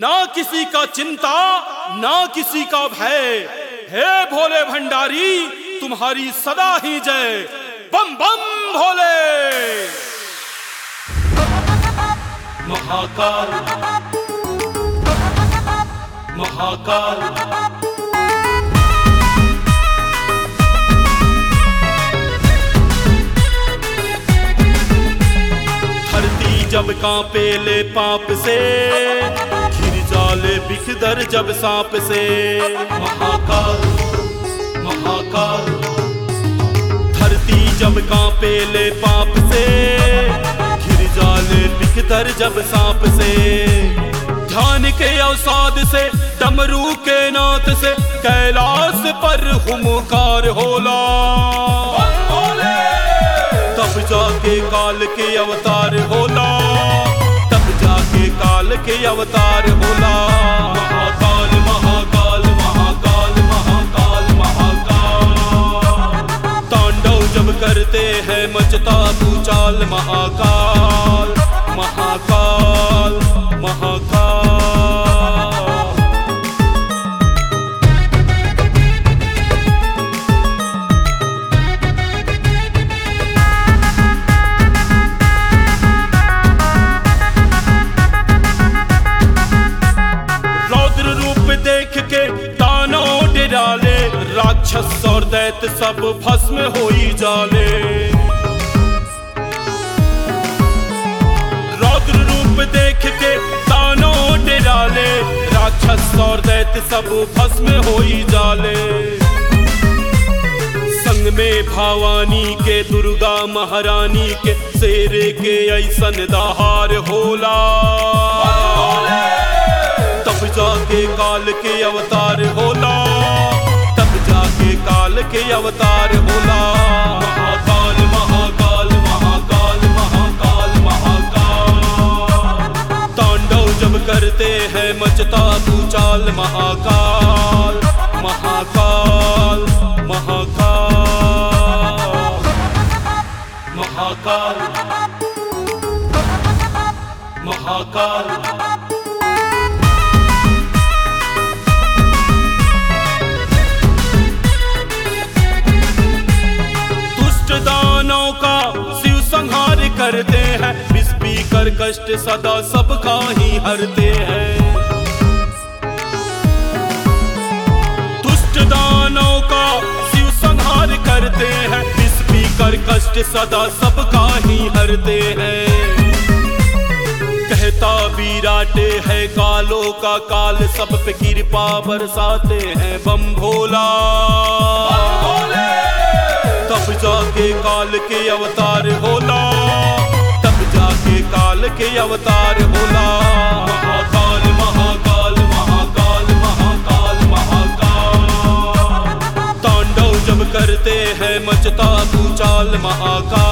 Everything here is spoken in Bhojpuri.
ना किसी का चिंता ना किसी का भय हे भोले भंडारी तुम्हारी सदा ही जय बम बम भोले महाकाल महाकाल धरती जब कांपे ले पाप से घिर जाले बिखदर जब सांप से महाकाल महाकाल धरती जब कांपे ले पाप से घिर जाले बिखदर जब सांप से ध्यान के अवसाद से डमरू के नाथ से कैलाश पर हुमकार होला तब जाके काल के अवतार होला तब जाके काल के अवतार होला महाकाल महाकाल महाकाल महाकाल महाकाल तांडव जब करते हैं मचता भूचाल महाकाल महाकाल महाकाल रौद्र रूप देख के दानव डराले राक्षस और दैत सब भस्म होई जाले रौद्र रूप देख के दानव डराले राक्षस और दैत सब भस्म होई जाले संग में भवानी के दुर्गा महारानी के शेरे के ऐसन दहार होला तब जाके काल के अवतार होला तब जाके काल के अवतार होला महाकाल महाकाल महाकाल महाकाल महाकाल तांडव जब करते हैं मचता भूचाल महाकाल महाकाल महाकाल महाकाल महाकाल दुष्ट दानों का शिव संहार करते हैं विष पीकर कष्ट सदा सबका ही हरते हैं दुष्ट दानों का शिव संहार करते हैं विष पीकर कष्ट सदा सबका ही हरते हैं कहता विराटे है कालों का काल सब पे कृपा बरसाते हैं बम भोला तब जाके काल के अवतार होला तब जाके काल के अवतार होला महाकाल महाकाल महाकाल महाकाल महाकाल तांडव जब करते हैं मचता भूचाल महाकाल